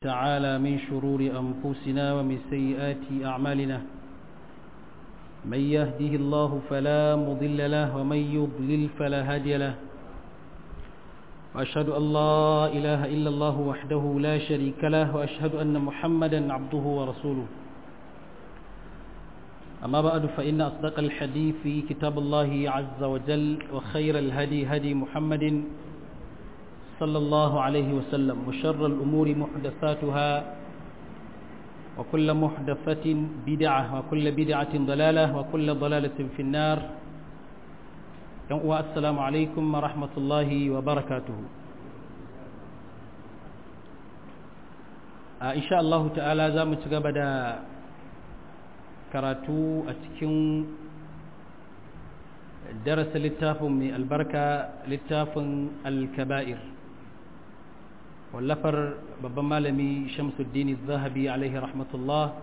تعالى من شرور أنفسنا ومن سيئات أعمالنا من يهده الله فلا مضل له ومن يضلل فلا هادي له وأشهد أن لا إله إلا الله وحده لا شريك له وأشهد أن محمدا عبده ورسوله أما بعد فإن أصدق الحديث في كتاب الله عز وجل وخير الهدي هدي محمد صلى الله عليه وسلم وشر الأمور محدثاتها وكل محدثة بدعة وكل بدعة ضلالة وكل ضلالة في النار السلام عليكم ورحمة الله وبركاته إن شاء الله تعالى زامت قبدا karatu a cikin darasa littafin mai albarka littafin alkaba'ir wallafar babban malami shamsuddin zahabi alaihi rahmatullah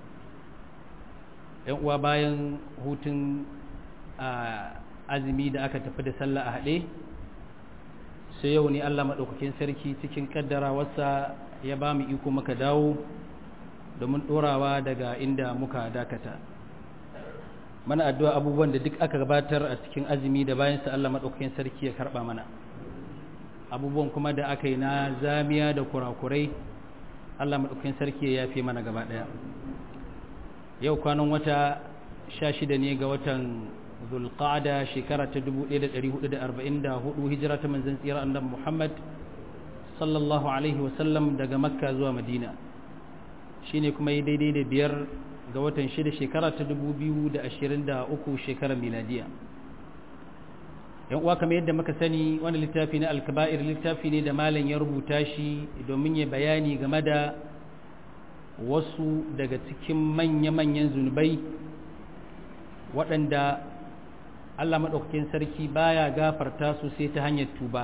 yan uwa bayan hutun azumi da aka tafi da sallah a haɗe sai yau ne allah maɗaukakin sarki cikin ƙaddara wasa ya ba mu iko maka dawo domin ɗorawa daga inda muka dakata mana addu'a abubuwan da duk aka gabatar a cikin azumi da bayan sa Allah maɗaukakin sarki ya karɓa mana abubuwan kuma da aka yi na zamiya da kurakurai Allah maɗaukakin sarki ya yafe mana gaba ɗaya yau kwanan wata sha shida ne ga watan zulqa'ada shekara ta 1444 hijira ta manzon tsira annabi Muhammad sallallahu alaihi wasallam daga makka zuwa madina shine kuma yi daidai da biyar ga watan shida shekara ta dubu biyu da ashirin da uku shekarar miladiya yan uwa kamar yadda muka sani wani littafi na alkaba'ir littafi ne da malam ya rubuta shi domin ya bayani game da wasu daga cikin manya-manyan zunubai waɗanda allah maɗaukakin sarki baya gafarta su sai ta hanyar tuba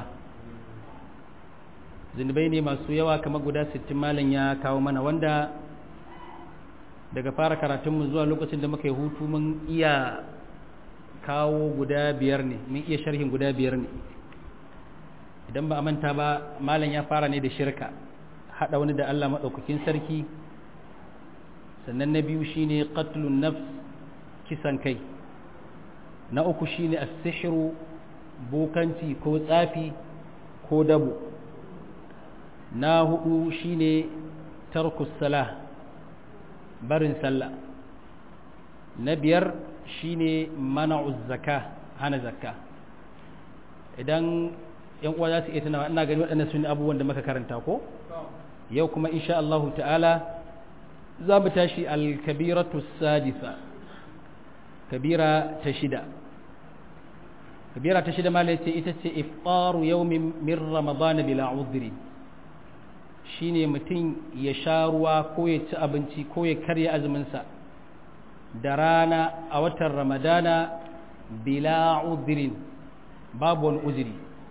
zunubai ne masu yawa kamar guda sittin malam ya kawo mana wanda daga fara karatunmu zuwa lokacin da muka yi hutu mun iya kawo guda biyar ne mun iya sharhin guda biyar ne idan ba a manta ba malam ya fara ne da shirka haɗa wani da Allah maɗaukakin sarki sannan na biyu shine qatlun nafs kisan kai na uku shine as-sihru bokanci ko tsafi ko dabo na hudu shine tarkus salah barin sallah na biyar shine mana'uz zaka hana zakka idan yan uwa za su iya tunawa ina gani waɗannan sun abubuwan da muka karanta ko yau kuma insha Allah ta'ala za mu tashi al-kabiratu sadisa kabira ta shida kabira ta shida malai ce ita ce iftaru yawmin min ramadana bila udhri shine mutum ya sha ruwa ko ya ci abinci ko ya karya azuminsa da rana a watan ramadana bila uzirin babu wani uziri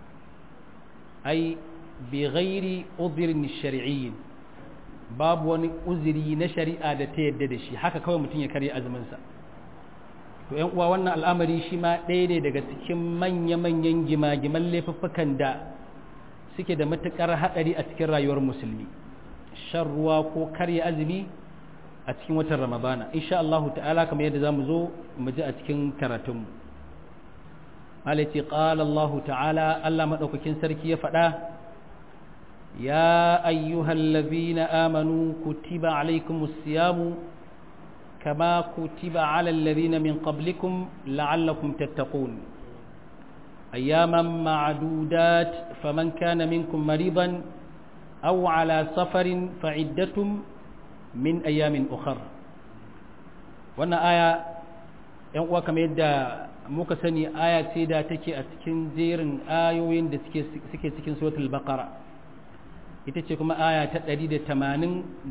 ai bi ghairi uzirin shari'iyyin babu wani uziri na shari'a da ta yadda da shi haka kawai mutum ya karya azuminsa to yan uwa wannan al'amari shi ma ɗaya ne daga cikin manya-manyan gima-giman laifuffukan da suke da matuƙar haɗari a cikin rayuwar musulmi shan ruwa ko karya azumi a cikin watan ramadana insha Allah ta'ala kamar yadda zamu zo mu ji a cikin karatunmu malati qala Allah ta'ala Allah madaukakin sarki ya faɗa ya ayyuhallazina amanu kutiba alaykumus siyamu kama kutiba alal ladina min qablikum la'allakum tattaqun أياما معدودات فمن كان منكم مريضا أو على سفر فعدة من أيام أخر وانا آية ينقوى كما يدى muka sani aya ce da take a cikin jerin ayoyin da suke cikin suratul baqara ita ce kuma aya ta 183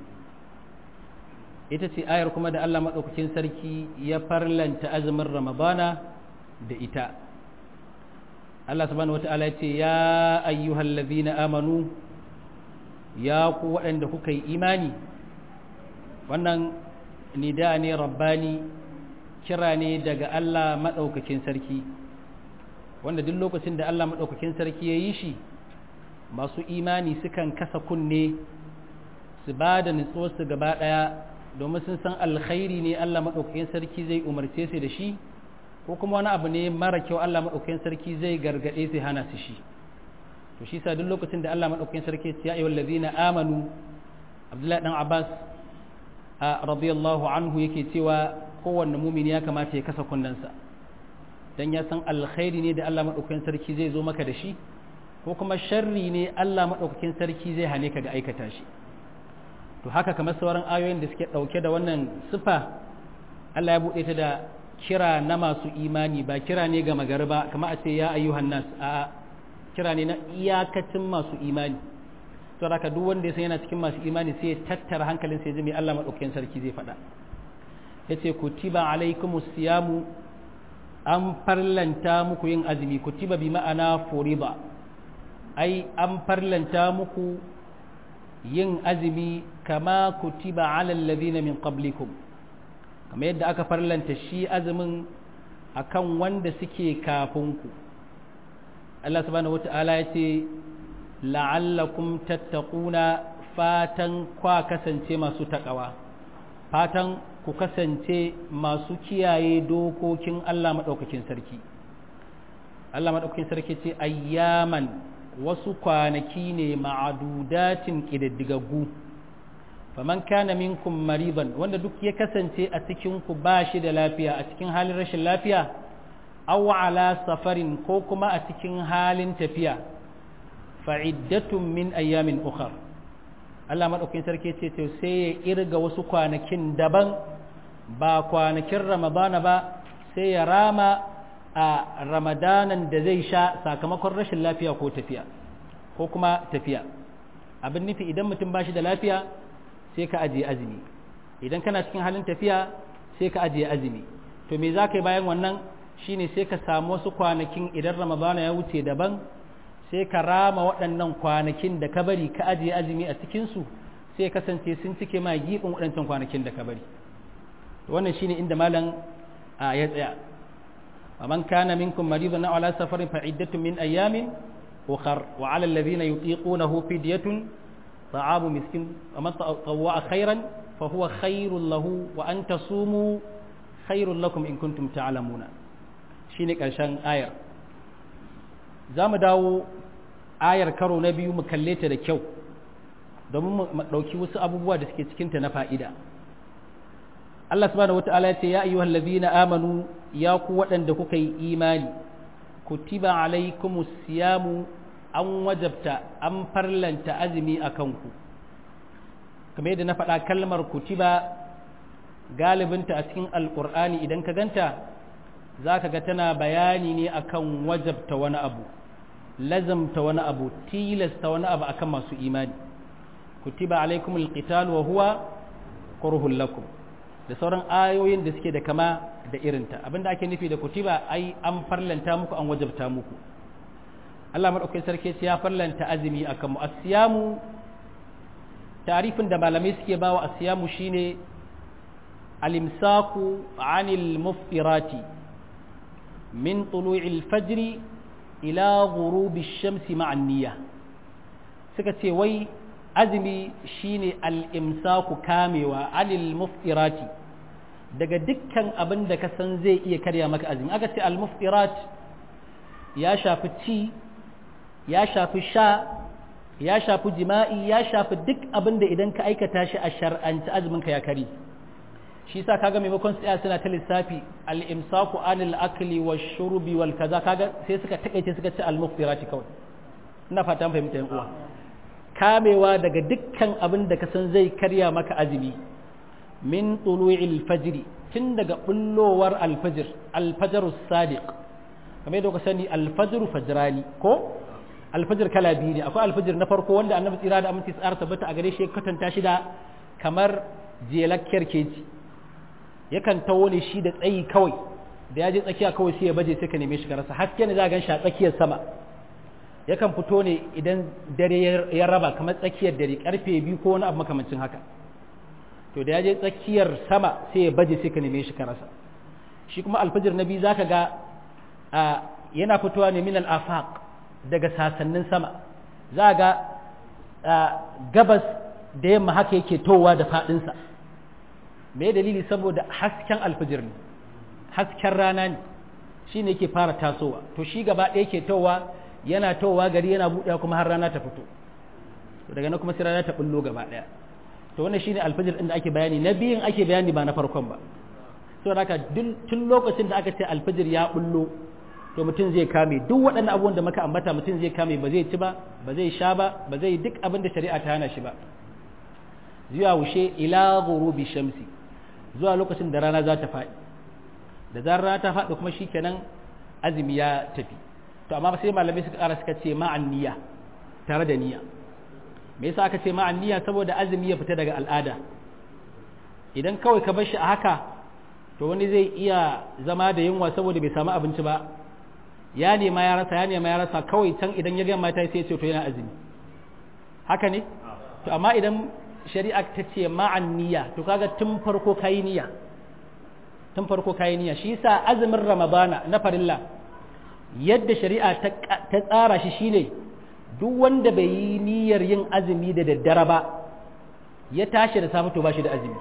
ita ce ayar kuma da Allah maɗaukakin sarki ya farlanta azumin ramadana da ita Allah subhanahu wata'ala ce ya ayyuhal ladhina amanu ya ku waɗanda kuka yi imani wannan nida ne rabbani kira ne daga Allah maɗaukakin sarki wanda duk lokacin da Allah maɗaukakin sarki ya yi shi masu imani sukan kasa kunne su ba da nutsuwarsu gaba ɗaya domin sun san alkhairi ne Allah maɗaukakin sarki zai umarce su da shi ko kuma wani abu ne mara kyau Allah maɗaukakin sarki zai gargaɗe su hana su shi to shi sa duk lokacin da Allah maɗaukakin sarki ya ayyuhal ladzina amanu Abdullahi dan Abbas a radiyallahu anhu yake cewa kowanne mumini ya kamata ya kasa kunnensa dan ya san alkhairi ne da Allah maɗaukakin sarki zai zo maka da shi ko kuma sharri ne Allah maɗaukakin sarki zai hane ka ga aikata shi to haka kamar sauran ayoyin da suke ɗauke da wannan sifa Allah ya buɗe ta da kira na masu imani ba kira ne ga magari ba kamar a ce ya ayyuhan nas a kira ne na iyakacin masu imani to haka duk wanda ya san yana cikin masu imani sai ya tattara hankalin sai ya ji me Allah maɗaukakin sarki zai faɗa yace kutiba alaikumus siyamu an farlanta muku yin azumi kutiba bi ma'ana furiba ai an farlanta muku yin azumi kama kutiba alal ladina min qablikum kamar yadda aka farlanta shi azumin akan wanda suke kafin ku Allah subhanahu wata'ala ya ce la'allakum tattaquna fatan kwa kasance masu takawa fatan ku kasance masu kiyaye dokokin Allah maɗaukakin sarki Allah maɗaukakin sarki ce ayyaman wasu kwanaki ne ma'adudatin ƙididdigaggu faman kana minkum mariban wanda duk ya kasance a cikin ku ba shi da lafiya a cikin halin rashin lafiya aw ala safarin ko kuma a cikin halin tafiya fa'iddatun min ayyamin ukhra Allah maɗaukakin sarki ce to sai ya irga wasu kwanakin daban ba kwanakin ramadana ba sai ya rama a ramadanan da zai sha sakamakon rashin lafiya ko tafiya ko kuma tafiya abin nufi idan mutum ba shi da lafiya sai ka ajiye azumi idan kana cikin halin tafiya sai ka ajiye azumi to me za ka yi bayan wannan shine sai ka samu wasu kwanakin idan ramadana ya wuce daban sai ka rama waɗannan kwanakin da ka bari ka ajiye azumi a cikinsu sai kasance sun cike ma giɓin waɗancan kwanakin da ka bari wannan shine inda malam ya tsaya ومن كان منكم مريضا أو على سفر فعدة من أيام أخر وعلى الذين يطيقونه فدية طعام مسكين ومن تطوع خيرا فهو خير له وأن تصوموا خير لكم إن كنتم تعلمون شينك عشان آية زام داو آية كرو نبي مكلية لكيو domin mu ɗauki wasu abubuwa da suke cikinta na fa'ida Allah subhanahu wata'ala ya ce ya ayyuhal ladina amanu ya ku waɗanda kuka yi imani kutiba alaikumus siyamu an wajabta an farlanta azumi a kanku kamar yadda na faɗa kalmar kutiba galibinta a cikin alƙur'ani idan ka ganta za ka ga tana bayani ne akan wajabta wani abu lazamta wani abu tilasta wani abu akan masu imani kutiba alaikumul qital wa huwa kurhul lakum da sauran ayoyin da suke da kama da irinta abinda ake nufi da kutiba ai an farlanta muku an wajabta muku Allah madaukakin sarki ya farlanta azumi akan mu asiyamu tarifin da malamai suke bawa asiyamu shine al-imsaku 'anil muftirati min tulu'il fajr ila ghurubi ash-shamsi ma'an niyya suka ce wai azumi shine al-imsaku kamewa anil muftirati daga dukkan abin da ka san zai iya karya maka azumi aka ce al-muftirat ya shafi ci ya shafi sha ya shafi jima'i ya shafi duk abin da idan ka aikata shi a shar'anci azumin ka ya kari shi yasa kaga maimakon tsaya suna ta lissafi al-imsaku anil akli wash shurbi wal kaza kaga sai suka takaice suka ce al-muftirati kawai ina fatan fahimta yan uwa kamewa daga dukkan abin da ka san zai karya maka azumi min tulu'il fajri tun daga bullowar alfajir alfajaru sadiq kamar yadda ka sani alfajiru fajrani ko alfajir kala biyu ne akwai alfajir na farko wanda annabi tsira da aminci tsara tabbata a gare shi ya katanta shi da kamar jelakkiyar keji yakan tawo ne shi da tsayi kawai da ya je tsakiya kawai sai ya baje sai ka neme shi ka rasa haske ne za gan shi a tsakiyar sama yakan fito ne idan dare ya raba kamar tsakiyar dare karfe biyu ko wani abu makamancin haka to da ya je tsakiyar sama sai ya baje sai ka neme shi ka rasa shi kuma alfajir na biyu zaka ga yana fitowa ne min al-afaq daga sasannin sama za ga gabas da yamma haka yake towa da faɗinsa me dalili saboda hasken alfijir ne hasken rana ne shi ne yake fara tasowa to shi gaba ɗaya yake towa yana towa gari yana buɗewa kuma har rana ta fito daga nan kuma sai rana ta bullo gaba ɗaya to wannan shine alfijir ɗin da ake bayani na biyun ake bayani ba na farkon ba saboda haka tun lokacin da aka ce alfijir ya bullo to mutum zai kame duk waɗannan abubuwan da muka ambata mutum zai kame ba zai ci ba ba zai sha ba ba zai duk abin da shari'a ta hana shi ba zuwa wushe ila ghurubi shamsi zuwa lokacin da rana za ta faɗi da zarar rana ta faɗi kuma shikenan azumi ya tafi to amma sai malamai suka ƙara suka ce ma'an niyya tare da niyya me yasa aka ce ma'an niyya saboda azumi ya fita daga al'ada idan kawai ka bar shi a haka to wani zai iya zama da yunwa saboda bai samu abinci ba ya nema ya rasa ya nema ya rasa kawai can idan ya ga mata sai ya ce to yana azumi haka ne to amma idan shari'a ta ce ma'an niyya to kaga tun farko kayi niyya tun farko kayi niyya shi yasa azumin ramadana na farilla yadda shari'a ta tsara shi shine duk wanda bai yi niyyar yin azumi da daddare ba ya tashi da safe to ba shi da azumi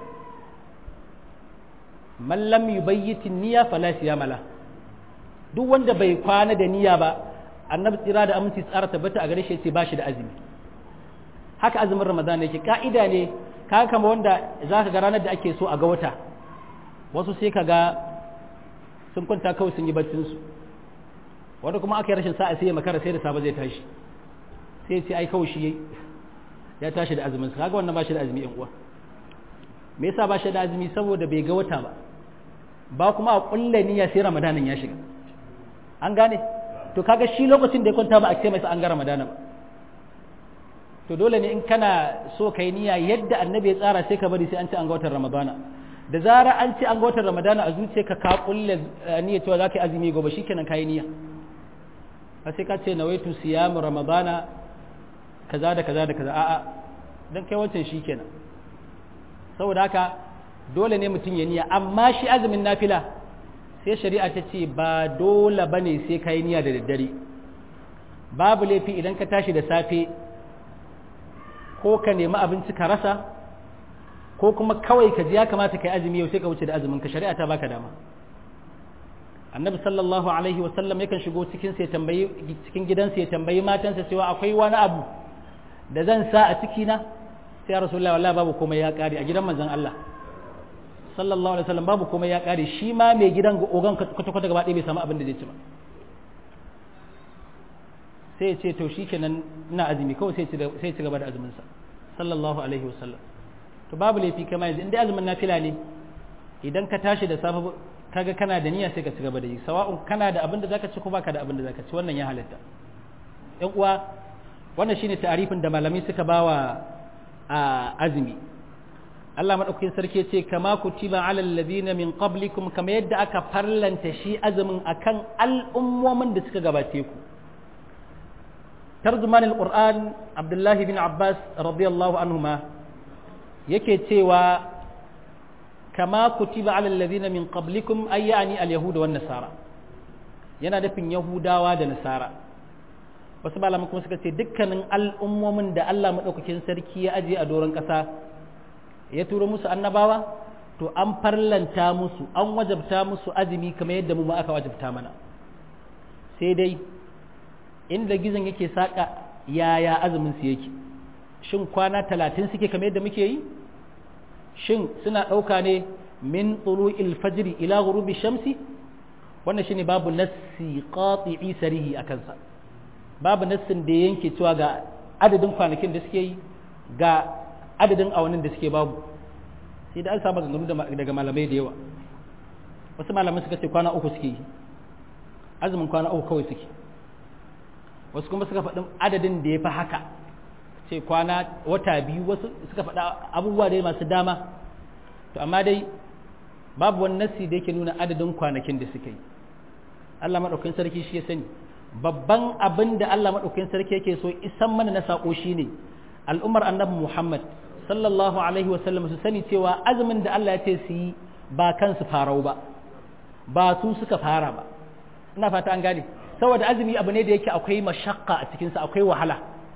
man lam yubayyiti niyya fala siyama la duk wanda bai kwana da niyya ba annabi tsira da aminci tsara tabbata a gare shi sai ba shi da azumi haka azumin ramadan yake ka'ida ne ka kama wanda za ka ga ranar da ake so a ga wata wasu sai ka ga sun kwanta kawai sun yi baccinsu wanda kuma aka yi rashin sa'a sai ya makara sai da safe zai tashi sai sai ai kawai shi ya tashi da azumin sa kaga wannan ba shi da azumi yan uwa me yasa ba shi da azumi saboda bai ga wata ba ba kuma a kulle niyya sai ramadanin ya shiga an gane to kaga shi lokacin da ya kwanta ba a ce masa an ga ramadana ba to dole ne in kana so kai niyya yadda annabi ya tsara sai ka bari sai an ci an ga watan ramadana da zara an ci an ga watan ramadana a zuciyarka ka kulle niyya cewa za ka yi azumi gobe shikenan ka yi niyya a sai ka ce nawaitu siyamu ramadana kaza da kaza da kaza a'a dan kai wancan shikenan saboda haka dole ne mutum ya niyya amma shi azumin nafila sai shari'a ta ce ba dole bane sai ka yi niyya da daddare babu laifi idan ka tashi da safe ko ka nemi abinci ka rasa ko kuma kawai ka ji ya kamata ka yi azumi yau sai ka wuce da azumin ka shari'a ta baka dama annabi sallallahu alaihi wa sallam yakan shigo cikin sai tambayi cikin gidansa ya tambayi matansa cewa akwai wani abu da zan sa a ciki na sai rasulullahi wallahi babu komai ya kare a gidan manzon Allah sallallahu alaihi wasallam babu komai ya kare shi ma mai gidan ogan kwata kwata gaba ɗaya bai samu abin da zai ci ba sai ya ce to shikenan ina azumi kawai sai sai ci gaba da azumin sa sallallahu alaihi wasallam to babu laifi kama yanzu inda azumin nafila ne idan ka tashi da safe kaga kana da niyya sai ka ci gaba da yi sawa'un kana da abin da zaka ci ko baka da abin da zaka ci wannan ya halatta ƴan uwa wannan shine ta'arifin da malamai suka bawa a azumi Allah madaukakin sarki ce kama kutiba alal ladina min qablikum kama yadda aka farlanta shi azumin akan al'ummomin da suka gabace ku tarjuman alquran Abdullah bin Abbas radiyallahu anhuma yake cewa kama kutiba alal ladina min qablikum ay yani al yahuda wan nasara yana dafin yahudawa da nasara wasu malaman kuma suka ce dukkanin al'ummomin da Allah madaukakin sarki ya aje a doron kasa ya turo musu annabawa to an farlanta musu an wajabta musu azumi kamar yadda mu ma aka wajabta mana sai dai inda gizon yake saka yaya azumin su yake shin kwana talatin suke kamar yadda muke yi shin suna ɗauka ne min tulu'il fajri ila ghurubi shamsi wannan shine babu nassi qati'i sarihi akan sa babu nassin da yanke cewa ga adadin kwanakin da suke yi ga adadin awannin da suke babu sai da an samu ganganu daga malamai da yawa wasu malamai suka ce kwana uku suke yi azumin kwana uku kawai suke wasu kuma suka faɗin adadin da ya fi haka ce kwana wata biyu wasu suka faɗa abubuwa dai masu dama to amma dai babu wani nassi da yake nuna adadin kwanakin da suka yi Allah maɗaukakin sarki shi ya sani babban abin da Allah maɗaukakin sarki yake so isan mana na saƙo shi ne al'ummar annabi Muhammad sallallahu alaihi wasallam su sani cewa azumin da Allah ya ce su yi ba kansu farau ba ba su suka fara ba ina fata an gane saboda azumi abu ne da yake akwai mashakka a cikinsa akwai wahala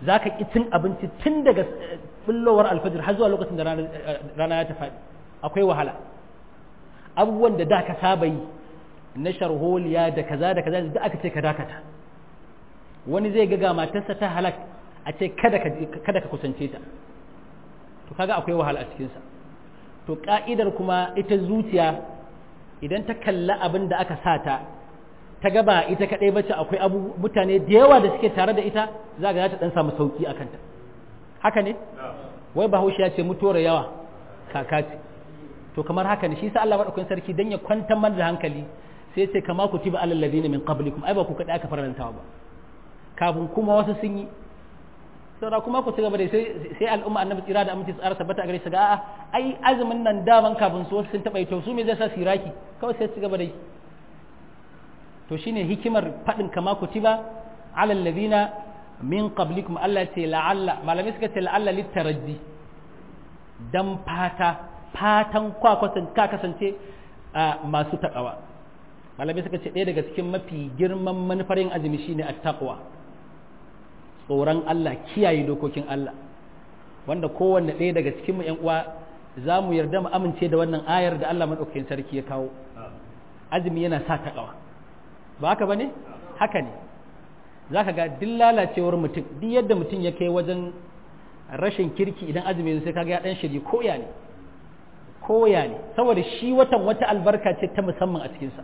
za ka ƙi cin abinci tun daga bullowar alfajir har zuwa lokacin da rana ya tafi akwai wahala abubuwan da da ka saba yi na sharholiya da kaza da kaza da aka ce ka dakata wani zai ga matarsa ta halak a ce kada ka kusance ta to kaga akwai wahala a cikinsa to ka'idar kuma ita zuciya idan ta kalla abin da aka sa ta ta gaba ita kadai bace akwai abu mutane da yawa da suke tare da ita za ga ta dan samu sauki akan ta haka ne wai bahaushe ya ce mutuwar yawa kaka ce to kamar haka ne shi sa Allah madaukakin sarki dan ya kwantar mana da hankali sai ce kama kutiba alal ladina min qablikum ai ba ku kadai aka farantawa ba kafin kuma wasu sun yi saura kuma ku ci gaba da sai sai al'umma annabi tsira da aminci tsara tabbata a gare su ga a'a ai azumin nan daman kafin su wasu sun taba yi to su me zai sa siraki kawai sai ci gaba da yi to shine hikimar fadin kama kutiba alal ladina min qablikum Allah ce la'alla malamai suka ce la'alla litaraji dan fata fatan kwa ka kasance masu takawa malamai suka ce ɗaya daga cikin mafi girman manufar yin azumi shine at-taqwa tsoron Allah kiyaye dokokin Allah wanda kowanne ɗaya daga cikin mu ƴan uwa za mu yarda mu amince da wannan ayar da Allah madaukakin sarki ya kawo azumi yana sa takawa ba haka bane haka ne zaka ga duk lalacewar mutum duk yadda mutum ya kai wajen rashin kirki idan azumi sai kaga ya dan shiri koya ne koya ne saboda shi watan wata albarka ce ta musamman a cikinsa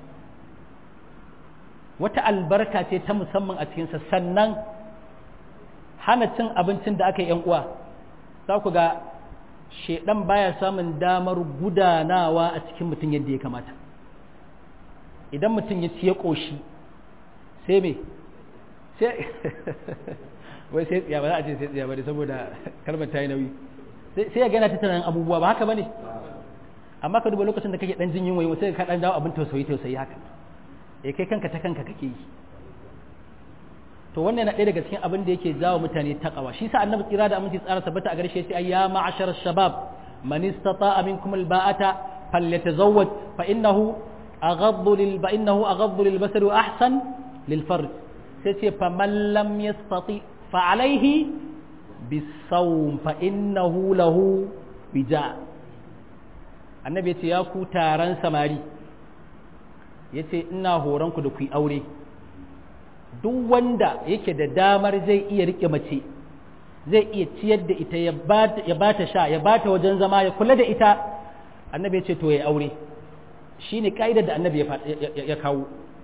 wata albarka ce ta musamman a cikinsa sannan hana cin abincin da aka yi uwa za ku ga shedan baya samun damar gudanawa a cikin mutum yadda ya kamata idan mutum ya ci ya ƙoshi sai me sai wai sai tsiya ba za a ce sai tsiya ba saboda kalmar ta yi nauyi sai ya gana ta tunanin abubuwa ba haka ba ne amma ka duba lokacin da kake dan jin yunwa sai ka dan dawo abin tausayi tausayi haka eh kai kanka ta kanka kake yi to wannan na ɗaya daga cikin abin da yake jawo mutane taqwa shi sa annabi tsira da aminci tsara tabbata a gare shi sai ya ma'ashar shabab man istata'a minkum alba'ata falyatazawwaj fa innahu aghaddu lil fa innahu aghaddu lil basari wa ahsan lil farj sai ce fa man lam yastati fa alayhi bisawm fa innahu lahu bija annabi ya ce ya ku taron samari ya ce ina horonku da ku yi aure duk wanda yake da damar zai iya rike mace zai iya ciyar da ita ya ba ta sha ya ba ta wajen zama ya kula da ita annabi ya ce to ya aure shi ne ka'idar da annabi ya kawo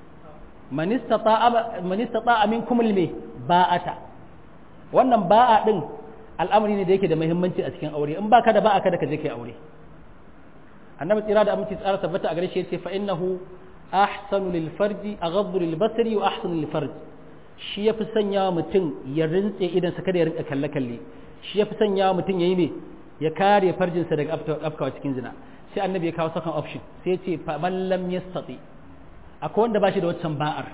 manistata amin kumul me ba'ata wannan ba'a din al'amari ne da yake da muhimmanci a cikin aure in baka da ba'a kada ka je kai aure annabi tsira da aminci tsara tabbata a gare shi yace fa innahu ahsanu lil farji aghaddu lil basari wa ahsanu lil farji shi yafi sanya mutum ya rintse idan sa kada ya rinka kalle kalle shi yafi sanya mutum yayi me ya kare farjin sa daga afkawa cikin zina sai annabi ya kawo second option sai yace fa man lam yastati akwai wanda bashi da waccan ba'ar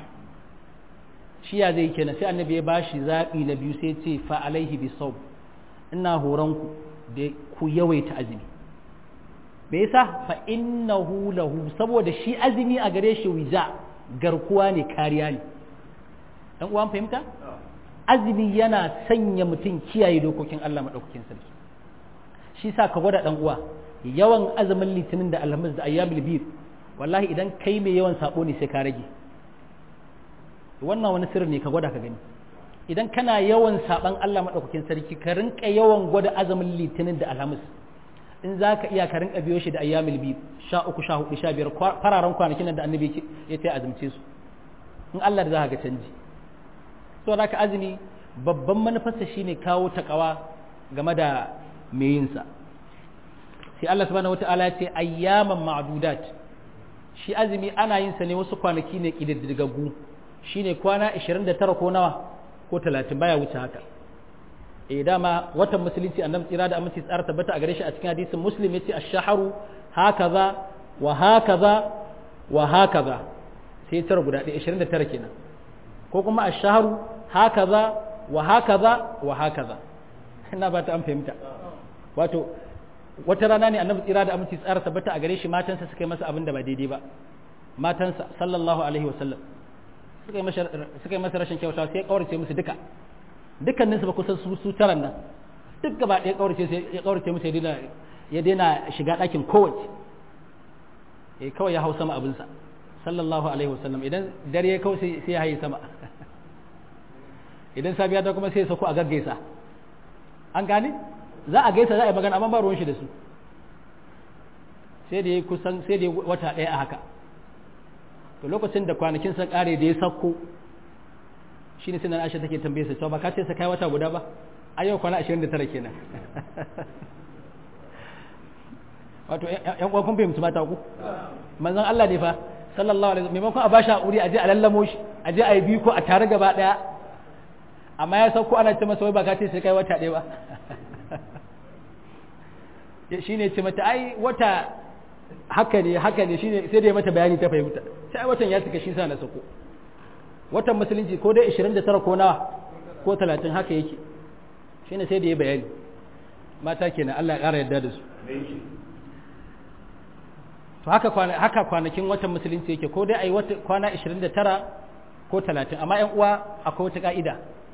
shi ya zai kenan sai annabi ya bashi zabi na biyu sai yace fa alaihi bisawm ina horon ku da ku yawaita azumi me yasa fa innahu lahu saboda shi azumi a gare shi wija garkuwa ne kariya ne dan uwan fahimta azumi yana sanya mutum kiyaye dokokin Allah madaukakin sarki shi sa ka gwada dan uwa yawan azumin litinin da alhamis da ayyamul bid wallahi idan kai mai yawan sabo ne sai ka rage wannan wani sirri ne ka gwada ka gani idan kana yawan saban Allah madaukakin sarki ka rinka yawan gwada azumin litinin da alhamis in za ka iya ka rinka biyo shi da ayyamil bi sha uku sha hudu sha biyar fararen kwanakin nan da annabi ya ta azumce su in Allah da za ka ga canji so da ka azumi babban manufarsa shine kawo takawa game da mai yin sa sai Allah subhanahu wataala ya ce ayyaman ma'dudat shi azumi ana yin sa ne wasu kwanaki ne kididdigaggu shine kwana 29 ko nawa ko 30 baya wuce haka eh dama watan musulunci annabi tsira da aminci tsara tabbata a gare shi a cikin hadisin muslim yace ash-shahru hakaza wa hakaza wa hakaza sai tara guda ɗaya 29 kenan ko kuma ash-shahru hakaza wa hakaza wa hakaza ina ba ta an fahimta wato wata rana ne annabi tsira da aminci tsara tabbata a gare shi matansa suka yi masa abin da ba daidai ba matansa sallallahu alaihi wasallam suka yi masa rashin kyauta sai ya kaurace musu duka dukkaninsu ba kusan su su taran nan duk gaba ɗaya kaurace sai ya kaurace musu ya daina ya daina shiga ɗakin kowace eh kawai ya hau sama abinsa sallallahu alaihi wasallam idan dare ya kawai sai ya haye sama idan safiya ta kuma sai ya sauko a gaggaisa an gane za a gaisa za a yi magana amma ba ruwan shi da su sai da ya kusan sai da ya wata ɗaya a haka to lokacin da kwanakin sun ƙare da ya sauko shi ne sinan aisha take tambaye sa ba ka ce sa kai wata guda ba a yau kwana 29 kenan wato yan uwan kun fahimci mata ku manzon Allah ne fa sallallahu alaihi wasallam maimakon a bashi hakuri a je a lallamo shi a je a yi biyu ko a tare gaba daya amma ya sauko ana ce masa wai ba ka ce sai kai wata ɗaya ba shine ce mata ai wata haka ne haka ne shine sai da ya mata bayani ta fahimta sai watan ya cika shi sa na sako watan musulunci ko dai 29 ko nawa ko 30 haka yake shine sai da ya bayani mata kenan Allah ya ƙara yarda da su to haka kwana haka kwanakin watan musulunci yake ko dai ai wata kwana 29 ko 30 amma ƴan uwa akwai wata ka'ida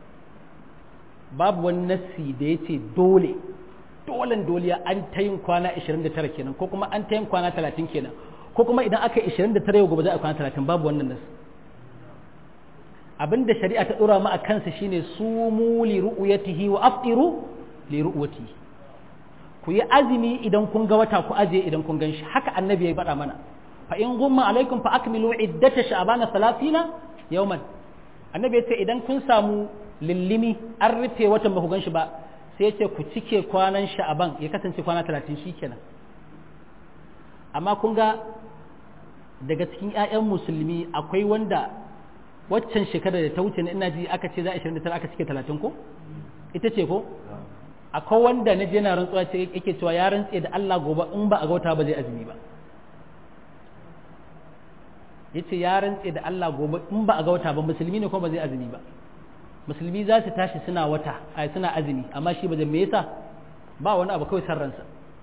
babu wani nassi da yace dole dolen doliya an ta yin kwana 29 kenan ko kuma an ta yin kwana 30 kenan ko kuma idan aka yi 29 yau gobe za a kwana 30 babu wannan nasu abinda shari'a ta dora mu a kansa shine sumu li ru'yatihi wa aftiru li ru'yatihi ku yi azumi idan kun ga wata ku aje idan kun gan shi haka annabi ya faɗa mana fa in gumma alaikum fa akmilu iddata sha'bana 30 yawman annabi ya ce idan kun samu lillimi an rufe watan ba ku gan shi ba sai ce ku cike kwanan sha'aban ya kasance kwana talatin shi kenan amma kun ga daga cikin 'ya'yan musulmi akwai wanda waccan shekarar da ta wuce na ina ji aka ce za a 29 aka cike talatin ko ita ce ko akwai wanda na je na rantsuwa ce yake cewa ya rantse da Allah gobe in ba a gauta ba zai azumi ba yace ya rantse da Allah gobe in ba a gauta ba musulmi ne ko ba zai azumi ba musulmi za su tashi suna wata ai suna azumi amma shi ba me yasa ba wani abu kawai san ransa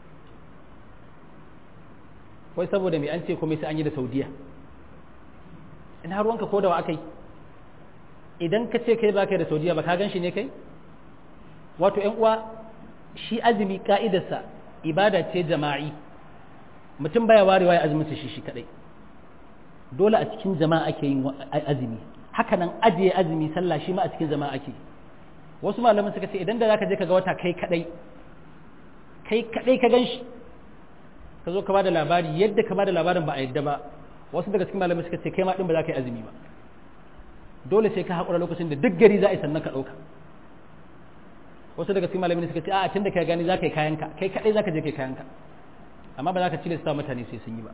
wai saboda me an ce komai sai an yi da saudiya in har wanka ko da wa akai idan ka ce kai ba kai da saudiya ba ka gan shi ne kai wato yan uwa shi azumi ka'idarsa ibada ce jama'i mutum baya warewa ya azumin shi shi kadai dole a cikin jama'a ake yin azumi haka nan ajiye azumi sallah shi ma a cikin zama ake wasu malaman suka ce idan da zaka je ka ga wata kai kadai kai kadai ka ganshi ka zo ka bada labari yadda ka bada labarin ba a yadda ba wasu daga cikin malaman suka ce kai ma din ba za ka yi azumi ba dole sai ka haƙura lokacin da duk gari za a yi sannan ka ɗauka wasu daga cikin malaman suka ce a tun da ka gani za ka yi kayanka kai kadai za ka je kai kayanka amma ba za ka tilasta mutane sai sun yi ba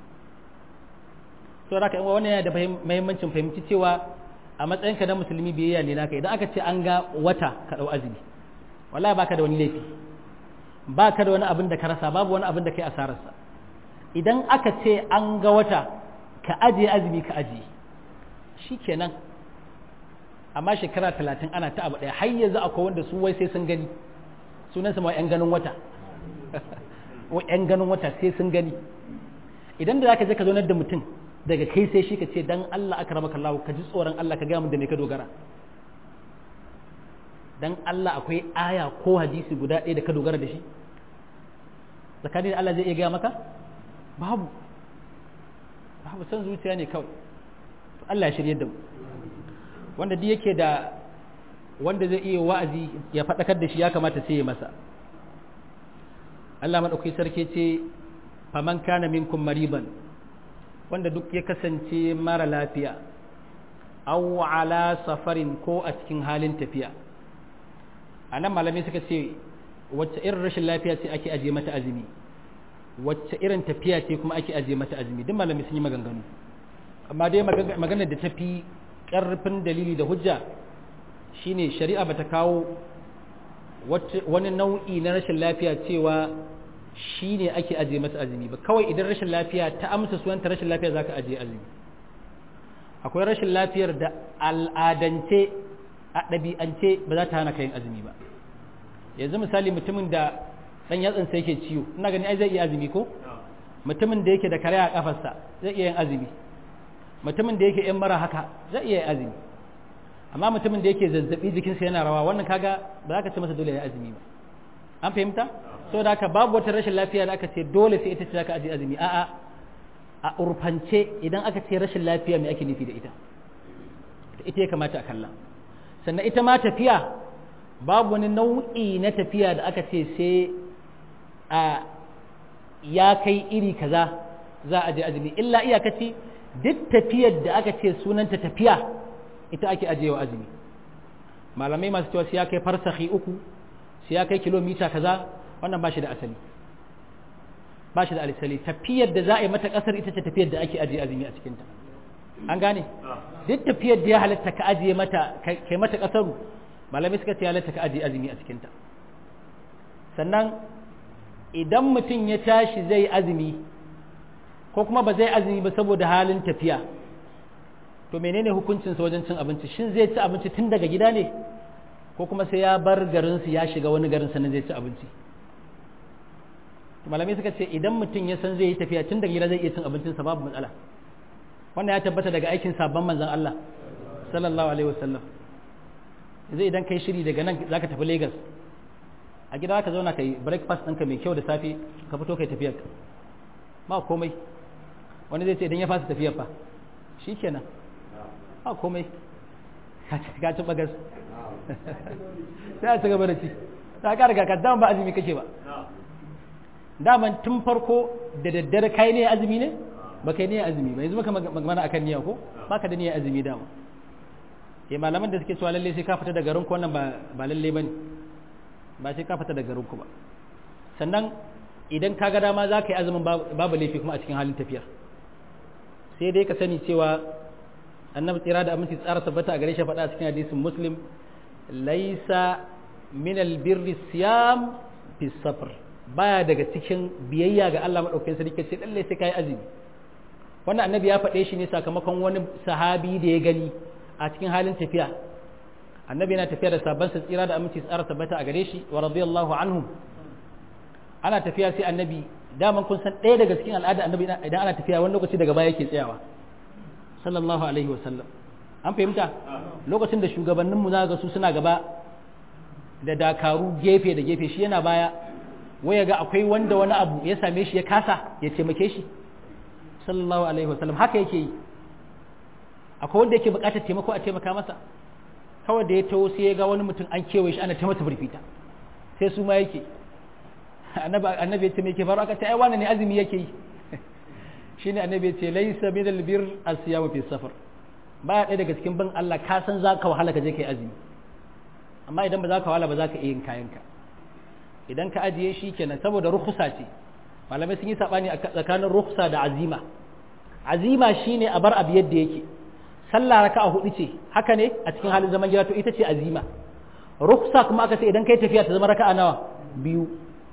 to da wannan yana da muhimmancin fahimci cewa a matsayinka na musulmi biyayya ne naka idan aka ce an ga wata ka dau azumi wallahi baka da wani laifi baka da wani abin da ka rasa babu wani abin da kai asararsa idan aka ce an ga wata ka ajiye azumi ka ajiye shikenan amma shekara talatin ana ta abu ɗaya har yanzu akwai wanda su wai sai sun gani sunansa ma 'yan ganin wata 'yan ganin wata sai sun gani idan da zaka je ka zo da mutum daga kai sai shi ka ce dan Allah aka ramaka Allah ka ji tsoron Allah ka gaya mun da me ka dogara dan Allah akwai aya ko hadisi guda ɗaya da ka dogara da shi tsakanin da Allah zai iya gaya maka babu babu san zuciya ne kawai Allah ya shirye da mu wanda duk yake da wanda zai iya wa'azi ya faɗakar da shi ya kamata sai ya masa Allah maɗauki sarki ce faman kana minkum mariban wanda duk ya kasance mara lafiya aw ala safarin ko a cikin halin tafiya a nan malamai suka ce wacce irin rashin lafiya ce ake ajiye mata azumi wacce irin tafiya ce kuma ake ajiye mata azumi duk malamai sun yi maganganu amma dai maganar da ta fi ƙarfin dalili da hujja shine shari'a bata kawo wani nau'i na rashin lafiya cewa shi ne ake ajiye masa azumi ba kawai idan rashin lafiya ta amsa sunanta rashin lafiya za ka ajiye azumi akwai rashin lafiyar da al'adance a ɗabi'ance ba za ta hana kayan azumi ba yanzu misali mutumin da ɗan yatsansa yake ciwo ina gani ai zai iya azumi ko mutumin da yake da kare a kafarsa zai iya yin azumi mutumin da yake yan mara haka zai iya yin azumi amma mutumin da yake zazzabi jikinsa yana rawa wannan kaga ba za ka ce masa dole ya azumi ba an fahimta saboda haka babu wata rashin lafiya da aka ce dole sai ita ce zaka aje azumi a'a a urfance idan aka ce rashin lafiya me ake nufi da ita ita ya kamata a kalla sannan ita ma tafiya babu wani nau'i na tafiya da aka ce sai a ya kai iri kaza za a je azumi illa iyakaci duk tafiyar da aka ce sunanta tafiya ita ake ajiyewa azumi malamai masu cewa sai ya kai farsahi uku sai ya kai kilomita kaza wannan ba shi da asali ba shi da alisali tafiyar da za a yi mata kasar ita ce tafiyar da ake ajiye azumi a cikinta an gane duk tafiyar da ya halatta ka ajiye mata kai mata kasaru malamai suka ce ya halatta ka ajiye azumi a cikinta sannan idan mutum ya tashi zai azumi ko kuma ba zai azumi ba saboda halin tafiya to menene hukuncinsa wajen cin abinci shin zai ci abinci tun daga gida ne ko kuma sai ya bar garinsu ya shiga wani garin sannan zai ci abinci malamai suka ce idan mutum ya san zai yi tafiya tun daga gida zai iya cin abincinsa babu matsala wannan ya tabbata daga aikin sabon manzon Allah sallallahu alaihi wasallam yanzu idan kai shiri daga nan zaka tafi Lagos a gida ka zauna kai breakfast ɗinka mai kyau da safe ka fito kai tafiyar ba komai wani zai ce idan ya fasa tafiyar fa shikenan ba komai ka ci bagas sai a ci gaba da ci ta ka riga ka dama ba azumi kake ba daman tun farko da daddare kai ne azumi ne ba kai ne azumi ba yanzu maka magana akan niyya ko baka da niyyar azumi dama eh malaman da suke cewa lalle sai ka fita daga garin ku wannan ba ba lalle bane ba sai ka fita daga garin ku ba sannan idan ka ga dama za ka yi azumin babu laifi kuma a cikin halin tafiyar sai dai ka sani cewa annabi tsira da aminci tsara tabbata a gare shi faɗa a cikin hadisin muslim laisa min albirri siyam fi safar baya daga cikin biyayya ga Allah madaukakin sarki sai lalle sai kai azumi wannan annabi ya faɗe shi ne sakamakon wani sahabi da ya gani a cikin halin tafiya annabi yana tafiya da sabon sa tsira da aminci tsara tabbata a gare shi wa radiyallahu anhum ana tafiya sai annabi daman kun san ɗaya daga cikin al'ada annabi idan ana tafiya wani lokaci daga baya yake tsayawa sallallahu alaihi wa sallam an fahimta lokacin da shugabannin mu ga su suna gaba da dakaru gefe da gefe shi yana baya waya ga akwai wanda wani abu ya same shi ya kasa ya taimake shi sallallahu alaihi wa sallam haka yake yi akwai wanda yake buƙatar taimako a taimaka masa kawai da ya taho sai ya ga wani mutum an kewaye shi ana ta masa firfita sai su ma yake annabi ya ce me ke faru aka ce ai wannan ne azumi yake yi shine annabi ya ce laysa min albir asiyam fi safar baya ɗaya daga cikin bin Allah ka san za ka wahala ka je kai azumi amma idan ba za ka wahala ba za ka iya yin kayanka idan ka ajiye shi kenan saboda rukhsa ce malamai sun yi sabani a tsakanin rukhsa da azima azima shine a bar abu yadda yake sallah raka'a hudu ce haka ne a cikin halin zaman gida to ita ce azima rukhsa kuma aka ce idan kai tafiya ta zama raka'a nawa biyu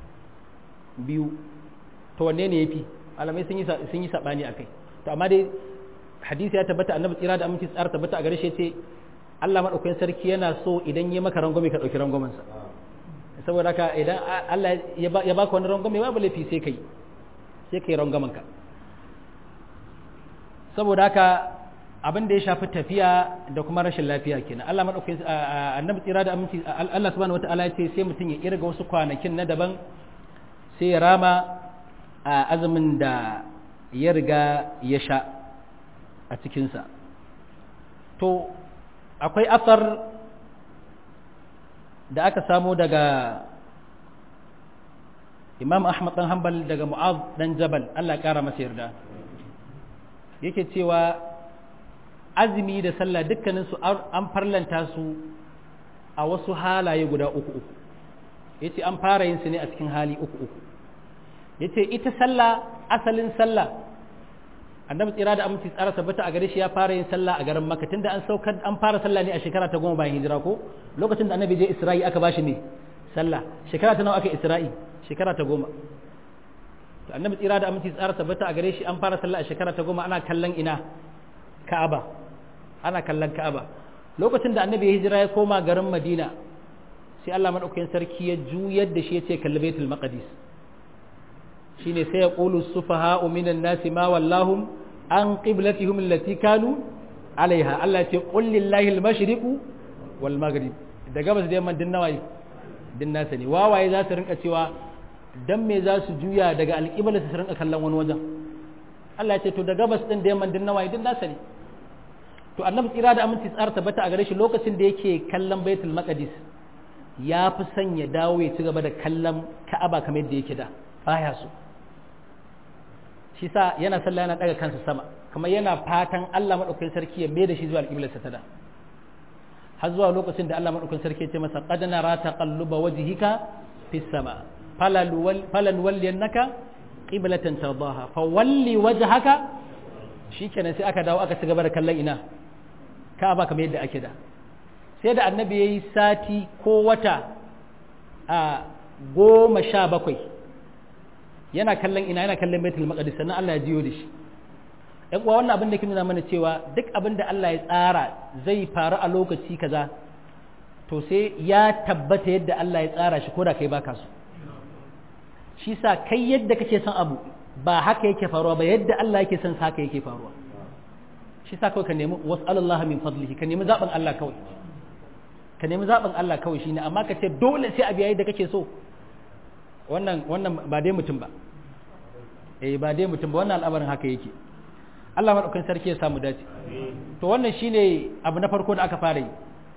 biyu to wanne ne yafi malamai sun yi sun yi sabani akai to amma dai hadisi ya tabbata annabi tsira da aminci tsara tabbata a gare shi ce Allah madaukakin sarki yana so idan ya maka rangwame ka dauki rangwamen sa saboda haka idan Allah ya baka wani rangwame babu laifi sai kai sai kai rangwamen ka saboda haka abin da ya shafi tafiya da kuma rashin lafiya kenan Allah madaukakin annabi tsira da aminci Allah subhanahu wataala ya ce sai mutum ya kirga wasu kwanakin na daban sai ya rama a azumin da ya riga ya sha a cikinsa to akwai asar da aka samo daga imam ahmad dan hanbal daga mu'az dan jabal Allah kara masa yarda yake cewa azumi da sallah dukkaninsu an farlanta su a wasu halaye guda uku uku yace an fara yin su ne a cikin hali uku uku yace ita sallah asalin sallah annabi tsira da aminci tsara tabbata a gare shi ya fara yin sallah a garin makka tunda an saukar an fara sallah ne a shekara ta goma bayan hijira ko lokacin da annabi je isra'i aka bashi ne sallah shekara ta nawa aka isra'i shekara ta goma to annabi tsira da aminci tsara tabbata a gare shi an fara sallah a shekara ta goma ana kallon ina ka'aba ana kallon ka'aba lokacin da annabi ya hijira ya koma garin madina sai Allah madaukakin sarki ya juyar da shi ya ce kalli baitul maqdis shine sai ya qulu sufaha'u minan nasi ma wallahum an qiblatihim allati kanu alaiha Allah ya ce qul lillahi al-mashriqu wal maghrib da gabas da yamma din nawayi din nasa ne wawaye za su rinka cewa dan me za su juya daga alƙibla su rinka kallon wani wajen Allah ya ce to da gabas din da yamma din nawayi din nasa ne to annabi tsira da aminci tsara tabbata a gare shi lokacin da yake kallon baitul maqdis ya fi son ya dawo ya ci gaba da kallon ka'aba kamar yadda yake da baya so shi sa yana sallah yana daga kansa sama kamar yana fatan Allah madaukakin sarki ya mai da shi zuwa alƙiblarsa ta da har zuwa lokacin da Allah madaukakin sarki ya ce masa qad nara taqalluba wajhika fis sama falan walliyannaka qiblatan tardaha fa walli wajhaka shikenan sai aka dawo aka ci gaba da kallon ina ka'aba kamar yadda ake da sai da annabi yayi sati ko wata a goma sha bakwai yana kallon ina yana kallon baitul maqdis sannan Allah ya jiyo da shi ɗan uwa wannan abin da ke nuna mana cewa duk abin da Allah ya tsara zai faru a lokaci kaza to sai ya tabbata yadda Allah ya tsara shi ko da kai baka so shi sa kai yadda kake son abu ba haka yake faruwa ba yadda Allah yake son sa haka yake faruwa shi sa kawai ka nemi was'alullah min fadlihi ka nemi zaben Allah kawai ka nemi zaben Allah kawai shine amma ka ce dole sai abu yayi da kake so wannan wannan ba dai mutum ba eh ba dai mutum ba wannan al'amarin haka yake Allah madaukakin sarki ya samu dace to wannan shine abu na farko da aka fara yi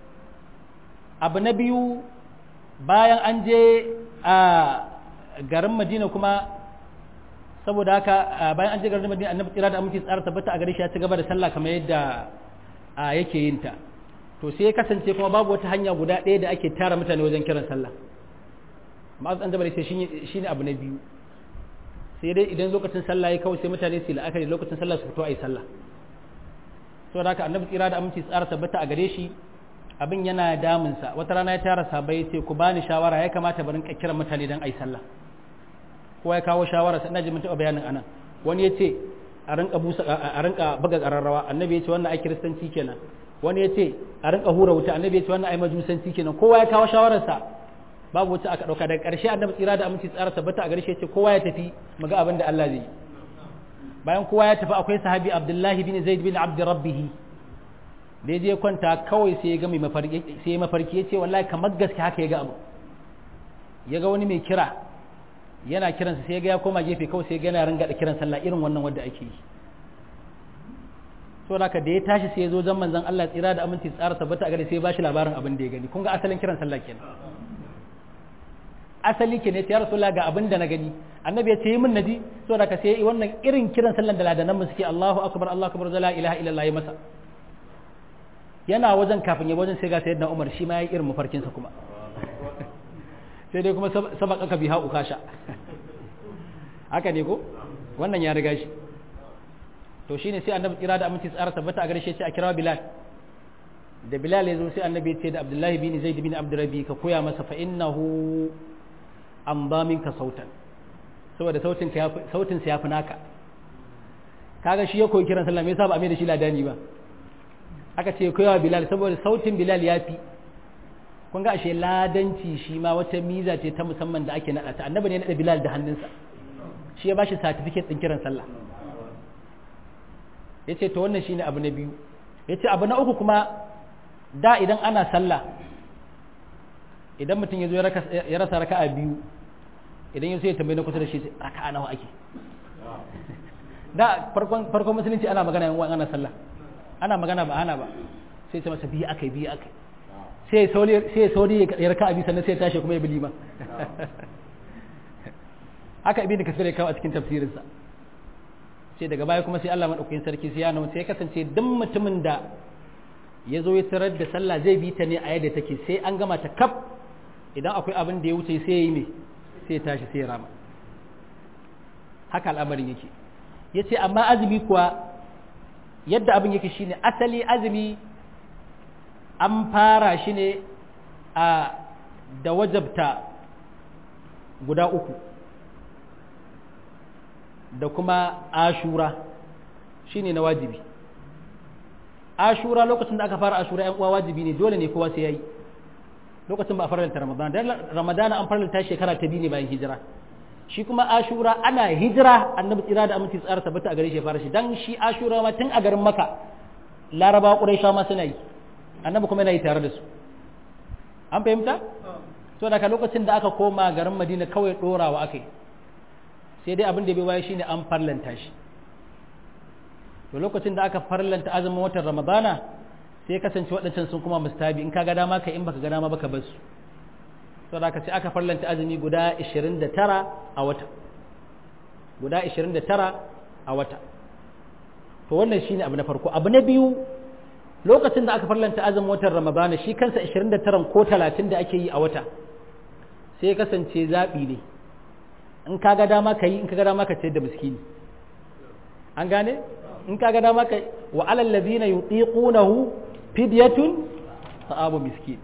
abu na biyu bayan an je a garin Madina kuma saboda haka bayan an je garin Madina annabi tsira da aminci tsara tabbata a gare shi ya ci gaba da sallah kamar yadda yake yin ta to sai ya kasance kuma babu wata hanya guda ɗaya da ake tara mutane wajen kiran sallah ma'az an jabal sai shine abu na biyu sai dai idan lokacin sallah ya kawai sai mutane su la'akari lokacin sallah su fito a yi sallah saboda haka annabi tsira da aminci tsara tabbata a gare shi abin yana damunsa wata rana ya tara sabai ce ku bani shawara ya kamata barin kiran mutane don a yi sallah kowa ya kawo shawara sai ina ji mun taɓa bayanin anan wani ya ce a rinka busa a rinka buga ƙararrawa annabi ya ce wannan ai kiristanci kenan wani ya ce a rinka hura wuta annabi ya ce wannan ai majusanci kenan kowa ya kawo shawararsa babu wacce aka dauka daga ƙarshe annabi tsira da aminci tsara tabbata a garshe ce kowa ya tafi mu ga abin da Allah zai bayan kowa ya tafi akwai sahabi Abdullahi bin Zaid bin Abd Rabbih da ya je kwanta kawai sai ya ga mai mafarki sai ya mafarki ya ce wallahi kamar gaske haka ya ga abu ya ga wani mai kira yana kiransa sai ya ga ya koma gefe kawai sai ya ga yana ringa da kiran sallah irin wannan wanda ake yi so haka da ya tashi sai ya zo zan manzon Allah tsira da aminci tsara tabbata a gare sai ya bashi labarin abin da ya gani kun ga asalin kiran sallah kenan asali ke ne ta rasulullah ga abin da na gani annabi ya ce yi min naji so da ka sai wannan irin kiran sallan da ladanan mu suke Allahu akbar Allahu akbar la ilaha illallah ya masa yana wajen kafin ya wajen sai ga sayyidina Umar shi ma yayi irin mafarkin sa kuma sai dai kuma sabaka ka biha ukasha haka ne ko wannan ya riga shi to shine sai annabi kira da aminci tsara tabbata a gare shi sai a kira Bilal da Bilal ya zo sai annabi ya ce da Abdullahi bin Zaid bin Abdurrabbi ka koya masa fa innahu an ba minka sautan saboda sautin sautin sa yafi naka kaga shi ya koyi kiran sallah me yasa ba a mai da shi ladani ba aka ce koyawa Bilal saboda sautin Bilal yafi kun ga ashe ladanci shi ma wata miza ce ta musamman da ake nada ta annabi ne ya nada Bilal da hannunsa shi ya bashi certificate din kiran sallah yace to wannan shine abu na biyu yace abu na uku kuma da idan ana sallah idan mutum ya zo ya rasa raka'a biyu idan ya so ya tambayi na kusa da shi raka'a nawa ake da farkon farkon musulunci ana magana yan ana sallah ana magana ba ana ba sai ce masa biyu akai biyu akai sai sauri sai sauri ya raka'a biyu sannan sai ya tashi kuma ya bi liman haka ibnu kasir ya kawo a cikin tafsirinsa sai daga baya kuma sai Allah madaukakin sarki sai ya nuna sai ya kasance duk mutumin da ya zo ya tarar da sallah zai bi ta ne a yadda take sai an gama ta kaf idan akwai abin da ya wuce sai ya yi ne sai ya tashi sai ya rama haka al'amarin yake ya ce amma azumi kuwa yadda abin yake shine asali azumi an fara shi ne a da wajabta guda uku da kuma ashura shine na wajibi ashura lokacin da aka fara ashura yan uwa wajibi ne dole ne kowa sai yayi lokacin ba a faranta ramadan dan ramadan an faranta shekara ta biyu ne bayan hijira shi kuma ashura ana hijira annabi tsira da aminci tsara tabbata a gare shi fara shi dan shi ashura ma tun a garin maka laraba quraisha ma suna yi annabi kuma yana yi tare da su an fahimta so daga lokacin da aka koma garin madina kawai ɗorawa aka yi sai dai abin da bai waye shine an farlanta shi to lokacin da aka farlanta azumin watan ramadana sai kasance waɗancan sun kuma mustabi in ka ga dama ka in baka ga dama baka bar su to da sai aka farlanta azumi guda 29 a wata guda 29 a wata to wannan shine abu na farko abu na biyu lokacin da aka farlanta azumin watan ramadana shi kansa 29 ko 30 da ake yi a wata sai kasance zaɓi ne in ka ga dama ka yi in ka ga dama ka ce da miskini an gane in ka ga dama ka wa alal ladina yutiqunahu fidyatun ta'amu miskin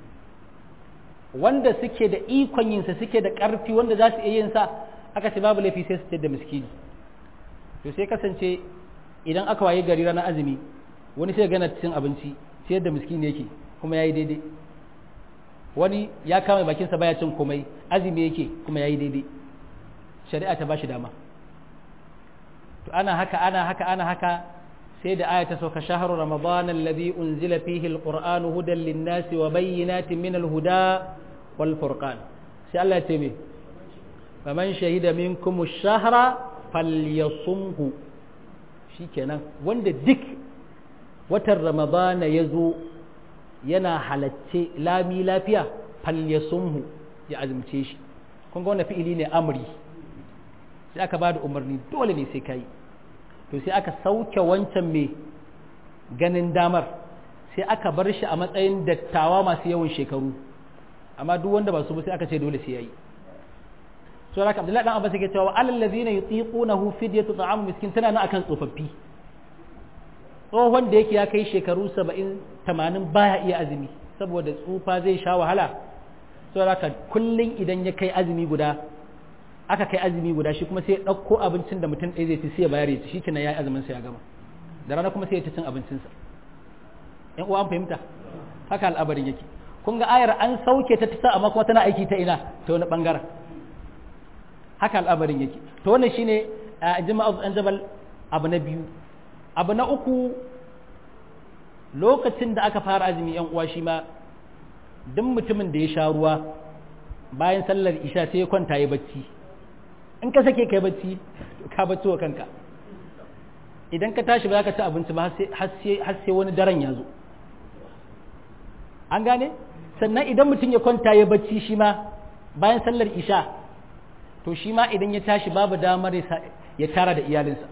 wanda suke da ikon yin sa suke da ƙarfi wanda za su iya yin sa aka ce babu laifi sai su ce da miskini to sai kasance idan aka waye gari ranar azumi wani sai gana cin abinci sai da miskini yake kuma yayi daidai wani ya kama bakinsa baya cin komai azumi yake kuma yayi daidai shari'a ta bashi dama to ana haka ana haka ana haka sai da aya ta sauka shahru ramadan alladhi unzila fihi alqur'anu hudan lin-nasi wa bayyinatin min al-huda wal furqan sai Allah ya ce me faman shahida minkum ash-shahra falyasumhu shikenan wanda duk watan ramadana ya zo yana halacce lami lafiya falyasumhu ya azumce shi kun ga wannan fi'ili ne amri sai aka ba da umarni dole ne sai kai to sai aka sauke wancan mai ganin damar sai aka bar shi a matsayin dattawa masu yawan shekaru amma duk wanda ba su ba sai aka ce dole sai yayi so haka Abdullahi dan Abbas yake cewa alal ladina yutiqunahu fidyatu ta'am miskin tana nan akan tsofaffi tsohon da yake ya kai shekaru 70 80 baya iya azumi saboda tsufa zai sha wahala so haka kullun idan ya kai azumi guda aka kai azumi guda shi kuma sai ya ɗauko abincin da mutum ɗaya zai ci sai ya bayar ya ci shi kenan ya yi azumin sa ya gama da rana kuma sai ya ci cin abincinsa ƴan uwa an fahimta haka al'abarin yake kun ga ayar an sauke ta tasa amma kuma tana aiki ta ina ta wani bangaren haka al'abarin yake to wannan shine jama'a an jabal abu na biyu abu na uku lokacin da aka fara azumi ƴan uwa shi ma duk mutumin da ya sha ruwa bayan sallar isha sai ya kwanta ya bacci in ka sake kai bacci ka bacci wa kanka idan ka tashi ba za ka ci abinci ba har sai wani daren ya zo an gane sannan idan mutum ya kwanta ya bacci shi ma bayan sallar isha to shi ma idan ya tashi babu damar ya tara da iyalinsa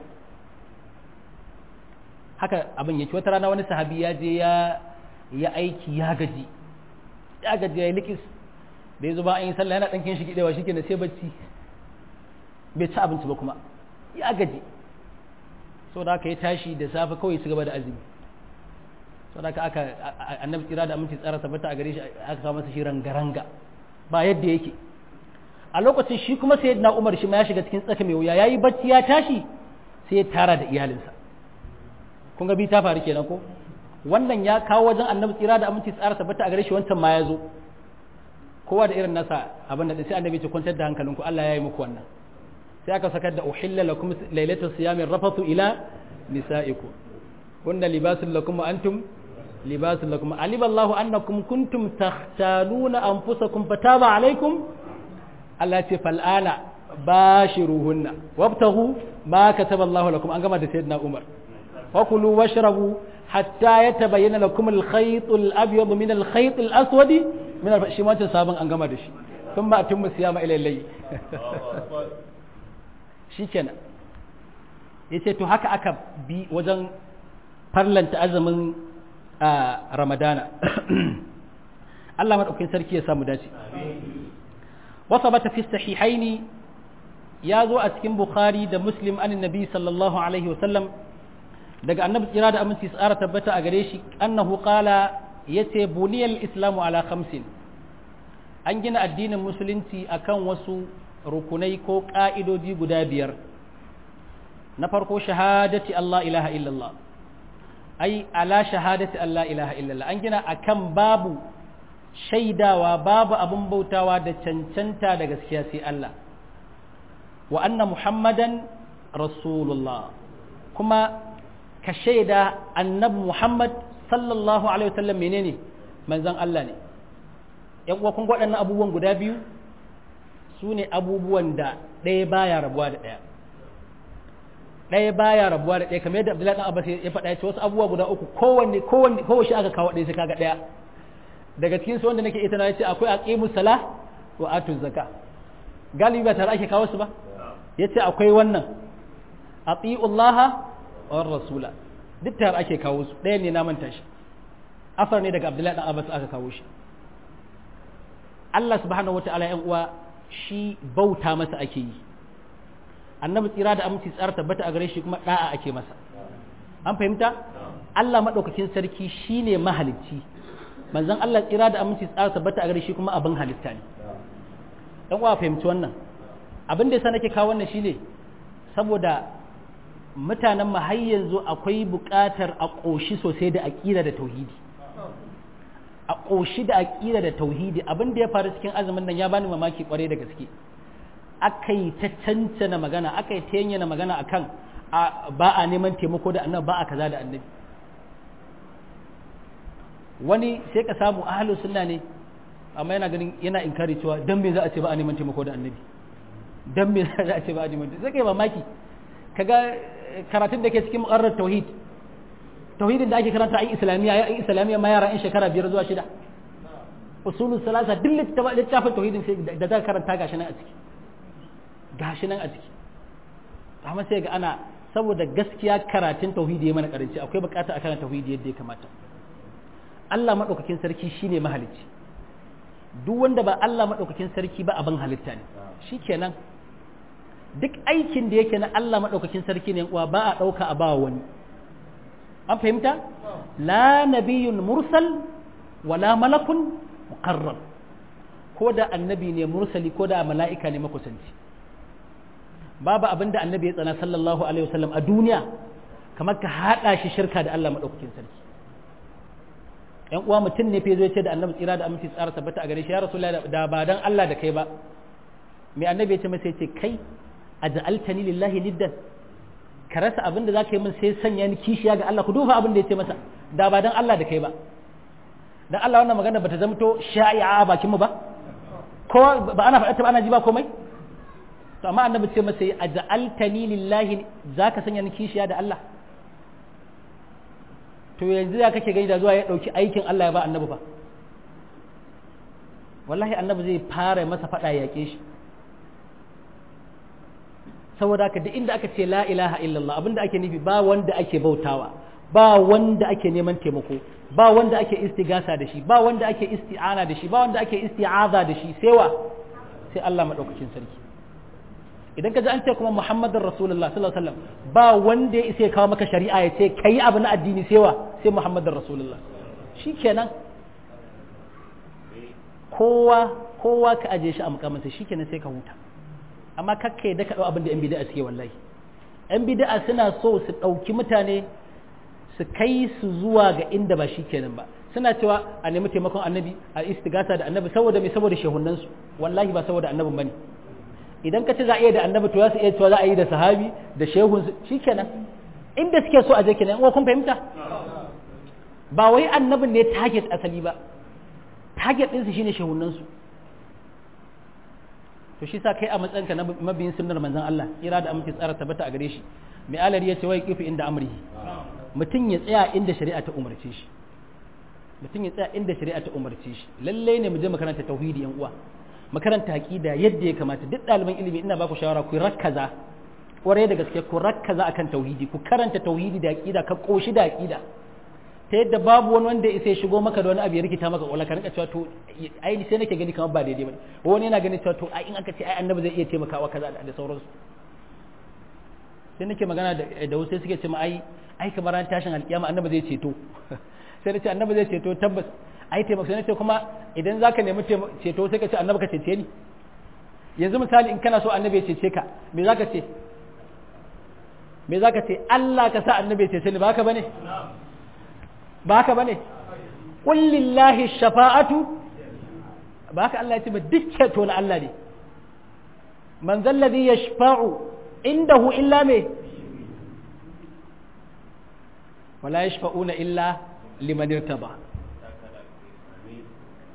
haka abin yake wata rana wani sahabi ya je ya aiki ya gaji ya gaji ya yi likis da ya zo ba an yi sallah yana ɗankin shi gidewa shi ke sai bacci bai ci abinci ba kuma ya gaji so da aka yi tashi da safe kawai su gaba da azumi so da aka annabi tsira da aminci tsara tabbata a gare shi aka samu masa shi rangaranga ba yadda yake a lokacin shi kuma sai na umar shi ma ya shiga cikin tsaka mai wuya yayi bacci ya tashi sai ya tara da iyalinsa kun ga bi ta faru kenan ko wannan ya kawo wajen annabi tsira da aminci tsara tabbata a gare shi wancan ma ya zo kowa da irin nasa abin da sai annabi ce kwantar da hankalinku Allah ya yi muku wannan sai aka sakar da uhilla lakum lailatul siyamin rafatu ila nisaikum kunna libasul lakum wa antum libasul lakum alima Allahu annakum kuntum takhtaluna anfusakum fataba alaikum Allah ce fal'ana bashiruhunna wabtaghu ma kataba Allahu lakum an gama da sayyidina Umar fakulu washrabu hatta yatabayyana lakum al-khayt al-abyad min al-khayt al-aswad min shi ma sabon an gama da shi thumma atimmu siyama ila al-layl shikenan yace to haka aka bi wajen farlanta azumin ramadana Allah madaukakin sarki ya samu dace wasa bata fi sahihaini ya zo a cikin bukhari da muslim an nabi sallallahu alaihi wasallam daga annabi tsira da aminci tsara tabbata a gare shi annahu qala yace buniyal islamu ala khamsin an gina addinin musulunci akan wasu rukunai ko ka'idoji guda biyar na farko shahadati Allah ilaha illallah ai ala shahadati Allah ilaha illallah an gina akan babu shaidawa babu abin bautawa da cancanta da gaskiya sai Allah wa anna muhammadan rasulullah kuma ka shaida annabi muhammad sallallahu alaihi wasallam menene manzon Allah ne yan uwa kun waɗannan abubuwan guda biyu su ne abubuwan da ɗaya baya rabuwa da ɗaya ɗaya baya rabuwa da ɗaya kamar yadda Abdullahi dan Abbas ya faɗa ce wasu abubuwa guda uku kowanne kowanne kowace aka kawo ɗaya sai kaga ɗaya daga cikin su wanda nake ita na ce akwai aqimus salah wa atuz zakah galibi ba tare ake kawo su ba yace akwai wannan atiullaha wa rasula duk tare ake kawo su ɗaya ne na manta shi asar ne daga Abdullahi dan Abbas aka kawo shi Allah subhanahu wataala yan uwa shi bauta masa ake yi annabi tsira da aminci tsara tabbata a gare shi kuma da'a ake masa an fahimta Allah madaukakin sarki shine mahalicci manzon Allah tsira da aminci tsara tabbata a gare shi kuma abin halitta ne dan uwa fahimci wannan abin da yasa nake kawo wannan shine saboda mutanen mu har yanzu akwai buƙatar a ƙoshi sosai da aqida da tauhidi a ƙoshi da aƙida da tauhidi abin da ya faru cikin azumin nan ya bani mamaki kwarai da gaske aka yi ta cancana magana aka yi ta yanyana magana akan ba a neman taimako da annabi ba a kaza da annabi wani sai ka samu ahlus sunna ne amma yana ganin yana inkari cewa dan me za a ce ba a neman taimako da annabi dan me za a ce ba a neman sai kai mamaki kaga karatun da ke cikin muqarrar tauhid tauhidin da ake karanta a islamiyya ya islamiyya ma yara in shekara biyar zuwa shida usulul salasa duk littafin tauhidin sai da za karanta gashi nan a ciki gashi nan a ciki amma sai ga ana saboda gaskiya karatun tauhidi ya mana karanci akwai bukata a karanta tauhidi yadda ya kamata Allah madaukakin sarki shine mahalicci duk wanda ba Allah madaukakin sarki ba abin halitta ne shikenan duk aikin da yake na Allah madaukakin sarki ne uwa ba a dauka a ba wani an fahimta la nabiyyun mursal wala malakun muqarrab ko da annabi ne mursali ko da mala'ika ne makusanci babu abinda annabi ya tsana sallallahu alaihi wasallam a duniya kamar ka hada shi shirka da Allah madaukakin sarki yan uwa mutum ne fa zo ce da annabi tsira da aminci tsara tabbata a gare shi ya rasulullahi da ba dan Allah da kai ba mai annabi ya ce masa ce kai aj'altani lillahi niddan ka rasa abin da zaka yi min sai sanya ni kishiya ga Allah ku duba abin da ya ce masa da ba dan Allah da kai ba dan Allah wannan magana bata zamto sha'i'a a bakin mu ba ko ba ana faɗa ta ba ana ji ba komai to amma annabi ce masa yi aj'altani lillahi zaka sanya ni kishiya da Allah to yanzu ya kake gani da zuwa ya dauki aikin Allah ya ba annabi fa wallahi annabi zai fara masa faɗa ya yake shi saboda haka duk inda aka ce la ilaha illallah abinda ake nufi ba wanda ake bautawa ba wanda ake neman taimako ba wanda ake istigasa da shi ba wanda ake isti'ana da shi ba wanda ake isti'aza da shi sai wa sai Allah madaukakin sarki idan ka ji an ce kuma Muhammadun Rasulullah sallallahu alaihi wasallam ba wanda ya isa ya kawo maka shari'a ya ce kai abu na addini sai wa sai Muhammadun Rasulullah shikenan kowa kowa ka aje shi a mukamansa shikenan sai ka huta amma kakka yadda ka dau abin da yan bid'a suke wallahi yan bid'a suna so su dauki mutane su kai su zuwa ga inda ba shikenan ba suna cewa a nemi taimakon annabi a istigasa da annabi saboda me saboda shehunan su wallahi ba saboda annabin bane idan ka ce za a iya da annabi to za su iya cewa za a yi da sahabi da shehun su shikenan inda suke so a je kenan ko kun fahimta ba wai annabin ne target asali ba target ɗinsu shine shehunan su to shi sa kai a matsayinka na mabiyin sunnar manzon Allah ira da amince tsara tabbata a gare shi mai alari ya ce wai kifi inda amrihi mutum ya tsaya inda shari'a ta umarce shi mutum ya tsaya inda shari'a ta umarce shi lalle ne mu je makaranta tauhidi yan uwa makaranta aqida yadda ya kamata duk ɗaliban ilimi ina ba ku shawara ku rakkaza kwarai da gaske ku rakkaza akan tauhidi ku karanta tauhidi da aqida ka koshi da aqida ta yadda babu wani wanda ya shigo maka da wani abu ya rikita maka kwallon ka rinka cewa to ai sai nake gani kamar ba daidai ba wani yana ganin cewa to ai in aka ce ai annabi zai iya taimakawa kaza da sauransu sai nake magana da wasu suke ce ma ai ai kamar ran tashin alkiyama annabi zai ceto sai nace annabi zai ceto tabbas ai taimaka sai nace kuma idan zaka nemi ceto sai ka ce annabi ka cece ni yanzu misali in kana so annabi ya cece ka me zaka ce me zaka ce Allah ka sa annabi ya cece ni ba haka bane ba haka bane qul lillahi shafa'atu ba haka Allah ya ce ba duk ceto na Allah ne man zalladhi yashfa'u indahu illa me wala yashfa'una illa liman irtaba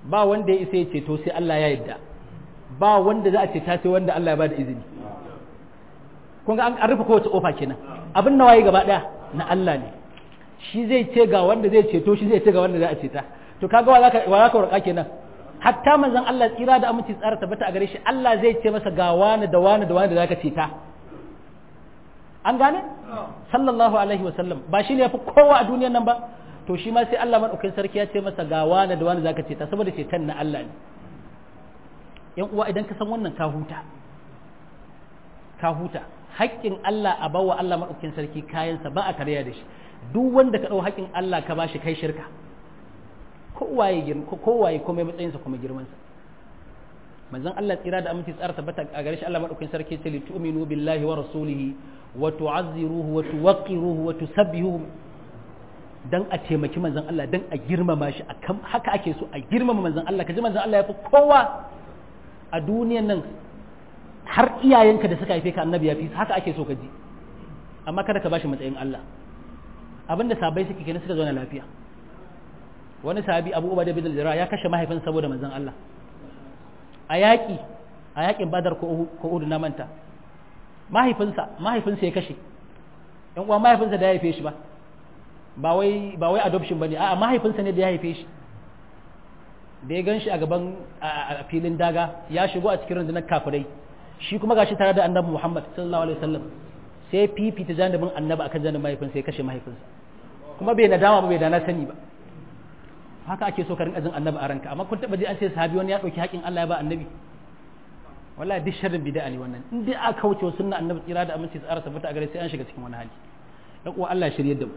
ba wanda ya isa ya ceto sai Allah ya yarda ba wanda za a ceta sai wanda Allah ya bada izini kun ga an rufe kowace kofa kenan abin nawayi gaba daya na Allah ne shi zai ce ga wanda zai ceto shi zai ce ga wanda za a ceta to kaga wa zaka wa zaka warka kenan hatta manzon Allah tsira da aminci tsara tabbata a gare shi Allah zai ce masa ga wani da wani da wani da zaka ceta an gane sallallahu alaihi wa sallam ba shi ne yafi kowa a duniyar nan ba to shi ma sai Allah madaukakin sarki ya ce masa ga wani da wani zaka ceta saboda ceton na Allah ne yan uwa idan ka san wannan ka huta ka huta haƙƙin Allah a bawa Allah madaukakin sarki kayansa ba a karya da shi duk wanda ka ɗau haƙƙin Allah ka bashi kai shirka kowaye kowaye kuma matsayinsa kuma girmansa manzon Allah tsira da aminci tsara tabbata a gare shi Allah madaukakin sarki ce li tu'minu billahi wa rasulihi wa tu'azziruhu wa tuwaqqiruhu wa tusabbihuhu dan a taimaki manzon Allah dan a girmama shi akan haka ake so a girmama manzon Allah kaji manzon Allah ya fi kowa a duniyan nan har iyayenka da suka haife ka annabi ya fi haka ake so ka ji amma kada ka bashi matsayin Allah abinda sabai suke kenan suka zo na lafiya wani sahabi Abu Ubaidah bin al ya kashe mahaifinsa saboda manzon Allah a yaƙi a yaƙin Badar ko Uhud na manta mahaifinsa mahaifinsa ya kashe ɗan uwa mahaifinsa da ya haife shi ba ba wai ba wai adoption bane a'a mahaifinsa ne da ya haife shi da ya gan shi a gaban a filin daga ya shigo a cikin rundunar kafirai shi kuma gashi tare da annabi Muhammad sallallahu alaihi wasallam sai fifita janibin annabi akan janibin mahaifinsa ya kashe mahaifinsa kuma bai nadama ba bai da na sani ba haka ake so ka rinka jin annabi a ranka amma kun taba ji an ce sahabi wani ya dauki haƙin Allah ya ba annabi wallahi duk sharrin bid'a ne wannan in dai aka kauce sunna annabi tsira da aminci tsara tabbata a gare sai an shiga cikin wani hali dan uwa Allah ya shirye da mu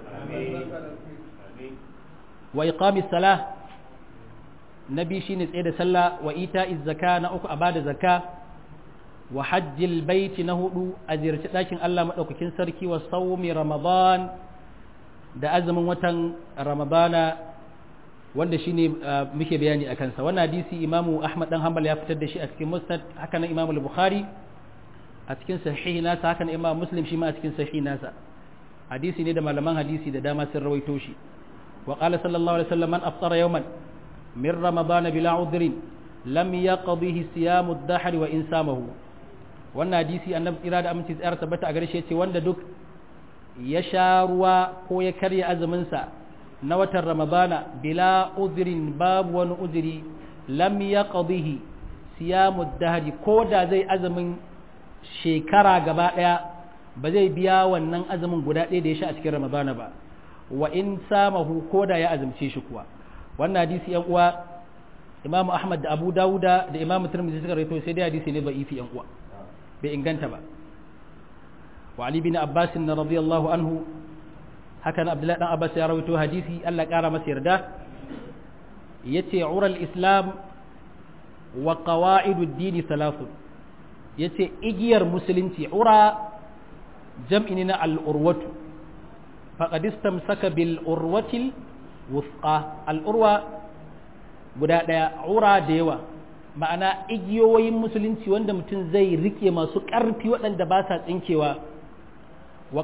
wa iqamis salah nabi shine tsaye da sallah wa ita'iz zaka na uku a bada zakka wa hajjil baiti na hudu a ziyarci ɗakin Allah maɗaukakin sarki wa saumi ramadan da azumin watan ramadana wanda shine muke bayani a kansa wannan hadisi imamu ahmad dan hanbal ya fitar da shi a cikin musnad haka nan imamu bukhari a cikin sahihi nasa haka nan imamu muslim shi ma a cikin sahihi nasa hadisi ne da malaman hadisi da dama sun rawaito shi wa qala sallallahu alaihi wasallam man aftara yawman min ramadan bila udhrin lam yaqdihi siyamu ad-dahr wa in samahu wannan hadisi annabi tsira da aminci tsayar tabbata a gare shi yace wanda duk ya sha ruwa ko ya karya azumin sa na watan ramadana bila udhrin babu wani udhri lam yaqdihi siyamu ad-dahr ko da zai azumin shekara gaba daya ba zai biya wannan azumin guda ɗaya da ya sha a cikin ramadana ba wa in samahu ko da ya azumce shi kuwa wannan hadisi yan uwa imamu ahmad da abu dawuda da imamu tirmidhi suka rawaito sai dai hadisi ne da'ifi yan uwa bai inganta ba wa ali bin abbas radiyallahu anhu haka na abdullahi dan abbas ya rawaito hadisi Allah ya kara masa yarda yace ural islam wa qawaidud din thalathun yace igiyar musulunci ura jam'i ne na al-urwatu faqad istamsaka bil urwatil wufqa al-urwa guda daya ura da yawa ma'ana igiyoyin musulunci wanda mutum zai rike masu ƙarfi waɗanda ba sa tsinkewa wa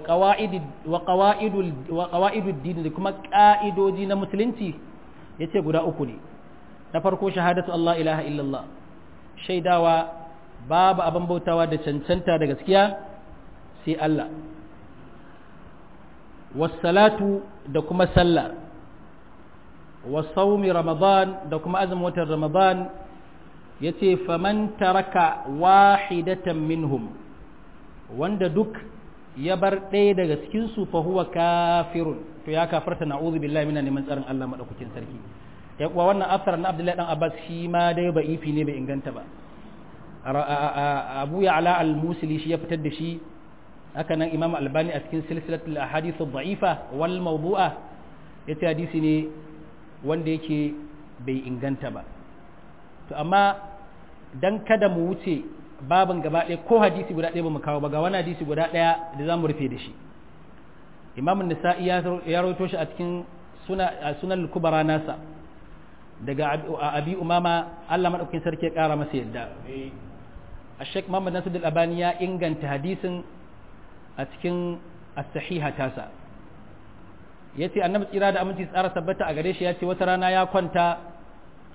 ƙawa'idul dini da kuma ƙa'idoji na musulunci ya ce guda uku ne na farko shahadatu Allah ilaha illallah shaidawa babu abin bautawa da cancanta da gaskiya sai Allah wasalatu da kuma sallah wasaumi ramadan da kuma azumin watan ramadan ya ce faman taraka wahidatan minhum wanda duk ya bar ɗaya daga cikinsu fa huwa kafirun to ya kafarta na'udhu billahi mina neman tsarin Allah madaukakin sarki ya kuwa wannan afsar na Abdullahi dan Abbas shi ma dai ba ifi ne bai inganta ba Abu Ya'la al-Musili shi ya fitar da shi haka nan Imam Albani a cikin silsilatul ahadith ad-da'ifa wal mawdu'a yace hadisi ne wanda yake bai inganta ba to amma dan kada mu wuce babin gaba ɗaya ko hadisi guda ɗaya ba mu kawo ba ga wani hadisi guda ɗaya da za mu rufe da shi imam nisa'i ya rawaito shi a cikin sunan kubara nasa daga abi umama Allah madaukakin sarki ya ƙara masa yadda a sheik muhammad nasir al-albani ya inganta hadisin a cikin as-sahiha tasa yace annabi tsira da aminci tsara tabbata a gare shi yace wata rana ya kwanta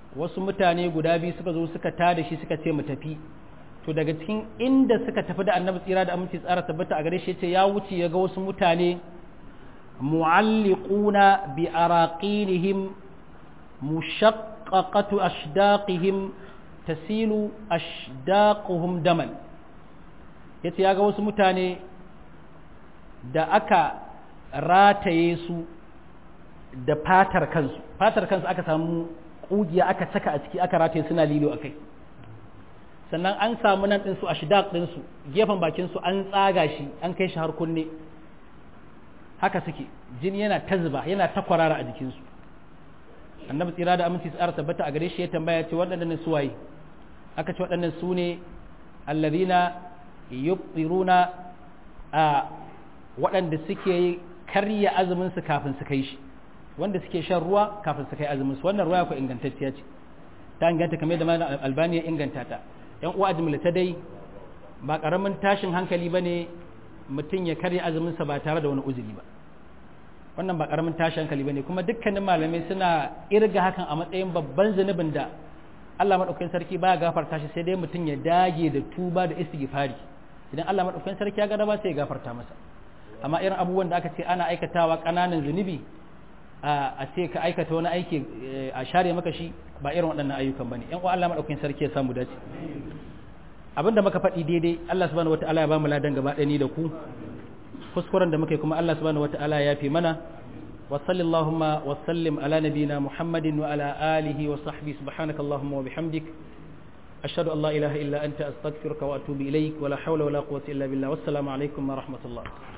wasu mutane guda biyu suka zo suka tada shi suka ce mu tafi to daga cikin inda suka tafi da annabi tsira da aminci tsara tabbata a gare shi ce ya wuce ya ga wasu mutane mu'alliquna bi araqinihim mushaqqaqatu ashdaqihim tasilu ashdaquhum daman yace ya ga wasu mutane da aka rataye su da fatar kansu fatar kansu aka samu kugiya aka saka a ciki aka rataye suna lilo akai sannan an samu nan ɗinsu a shidaq ɗinsu gefen bakinsu an tsaga shi an kai shi har kunne haka suke jini yana ta zuba yana ta kwarara a jikinsu annabi tsira da aminci tsara tabbata a gare shi ya tambaya ce waɗannan su waye aka ce waɗannan su ne allazina yubtiruna a waɗanda suke karya azumin su kafin su kai shi wanda suke shan ruwa kafin su kai azumin su wannan ruwa ko ingantacciya ce ta inganta kamar da malam albani ya inganta ta yan uwa jimlata dai ba karamin tashin hankali ba ne mutum ya karya azuminsa ba tare da wani uzuri ba wannan ba karamin tashin hankali ba ne kuma dukkanin malamai suna irga hakan a matsayin babban zunubin da Allah maɗaukakin sarki baya gafarta shi sai dai mutum ya dage da tuba da istighfari idan Allah maɗaukakin sarki ya ga ba sai ya gafarta masa amma irin abubuwan da aka ce ana aikatawa ƙananan zunubi a ce ka aikata wani aiki a share maka shi ba irin waɗannan ayyukan bane yan uwa Allah maɗaukakin sarki ya samu dace abinda muka faɗi daidai Allah subhanahu wataala ya ba mu ladan gaba ɗaya ni da ku kuskuren da muka yi kuma Allah subhanahu wataala ya fi mana wa sallallahu wa sallim ala nabina muhammadin wa ala alihi wa sahbihi subhanaka allahumma wa bihamdik ashhadu an la ilaha illa anta astaghfiruka wa atubu ilaik wa la hawla wa la quwwata illa billah wassalamu alaikum wa rahmatullah